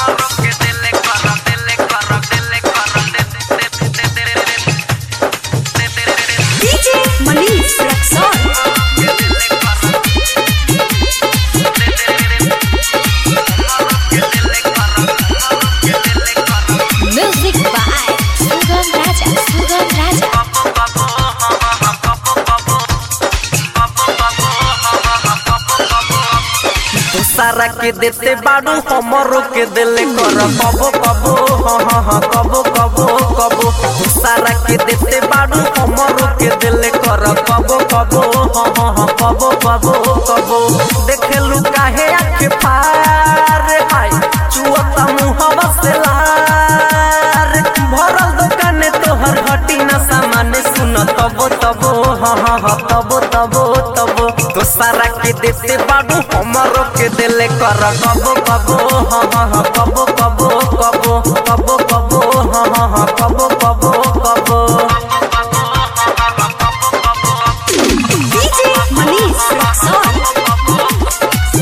DJ Manish Rexon. Music by Sugam Raja. Sugam Raja. सारा के देते बाड़ू हमरो के दिले कर कबो कबो हाँ हाँ हाँ कबो कबो कबो सारा के देते बाड़ू हमरो के दिले कर कबो कबो हाँ हाँ हाँ कबो कबो कबो देखेलू काहे आखे फार हाय चुअता मुहवा से लार भरल दुकाने तोहर हटी न सामान सुन तबो तबो हाँ हाँ हाँ तबो तबो तबो तो सारा के देते बाड़ू हमरो के दिले कर कबो कबो हाँ हाँ हाँ कबो कबो कबो कबो कबो हाँ हाँ हाँ कबो कबो कबो DJ Manish Rexon.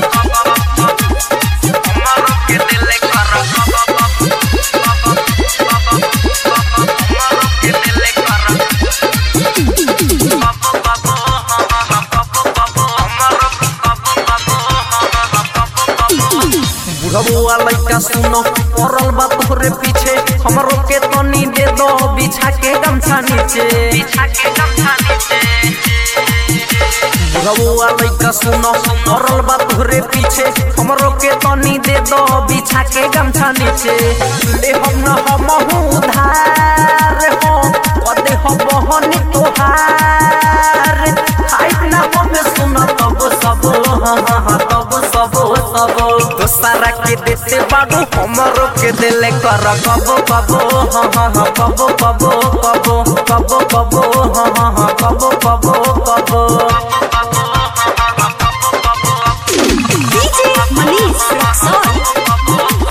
बुढ़बुआ लइका सुनो पड़ल बा तोहरे पीछे हमरो के तनी दे दो बिछा के गमछा नीचे बुढ़बुआ लइका सुनो पड़ल बा तोहरे पीछे हमरो के तनी दे दो बिछा के गमछा नीचे ले हम न हम उधार हो कदे हो बहनी तोहार खाइत ना हम सुनो तब सब हाँ हाँ हाँ तब सब सब तो सारा के देते बाड़ू हमरो के दिले कर कबो कबो हाँ हाँ हाँ कबो कबो कबो कबो कबो हाँ हाँ हाँ कबो कबो कबो DJ Manish Rexon.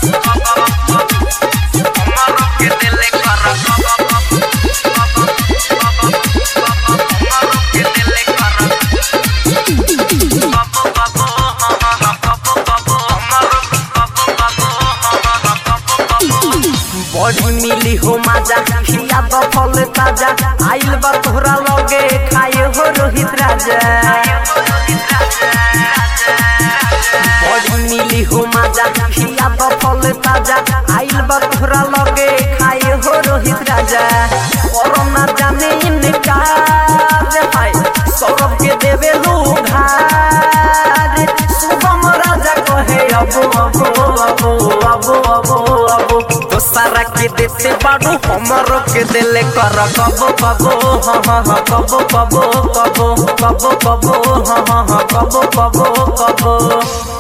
बड़ी मिली हो माजा खिया तो फल ताजा आइल बा तोहरा लगे खाए हो रोहित राजा बड़ी मिली हो माजा खिया तो फल ताजा आइल बा तोहरा लगे खाए हो रोहित राजा कोरोना जाने इनकार हाय सौरभ के देवे लुघार शुभम राजा कहे अबो अबो अबो अबो अबो अबो तो सारा के देते बाड़ू हमरो के दिले कर कबो कबो हाँ हाँ हाँ कबो कबो कबो कबो कबो हाँ हाँ हाँ कबो कबो कबो